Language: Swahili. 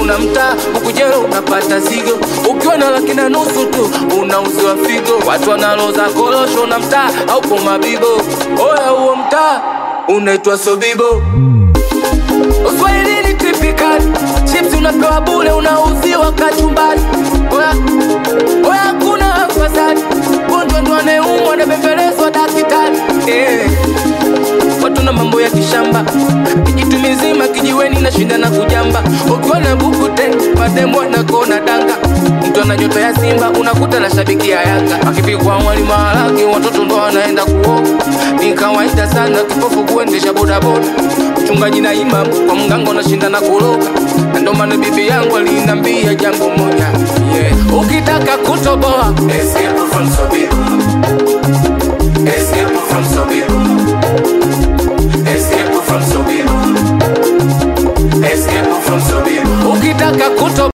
na mtaa huku jero unapata zigo ukiwa na laki na nusu tu unauziwa figo watu wanaloza korosho na mtaa haupo mabibo oya huo mtaa unaitwa sobibo uswahilini tipikali chips unapewa bule unauziwa kachumbari oya oya hakuna afadhali gonjwa ndo anayeumwa anabembelezwa dakitari eh watu na mambo ya kishamba kijitu mizima kijiweni na shinda na kujamba ukiwa na buku ten mademo anakona danga mtu ana nyota ya simba unakuta na shabiki ya yanga akipikwa wali maharage watoto ndo wanaenda kuoga ni kawaida sana kipofu kuendesha bodaboda mchungaji na imam kwa mganga unashinda na kuroga na ndo maana bibi yangu alinambia jambo moja yeah. ukitaka kutoboa escape from Sobibo. Escape from Sobibo. Escape from Sobibo. Escape from Sobibo. Ukitaka kuto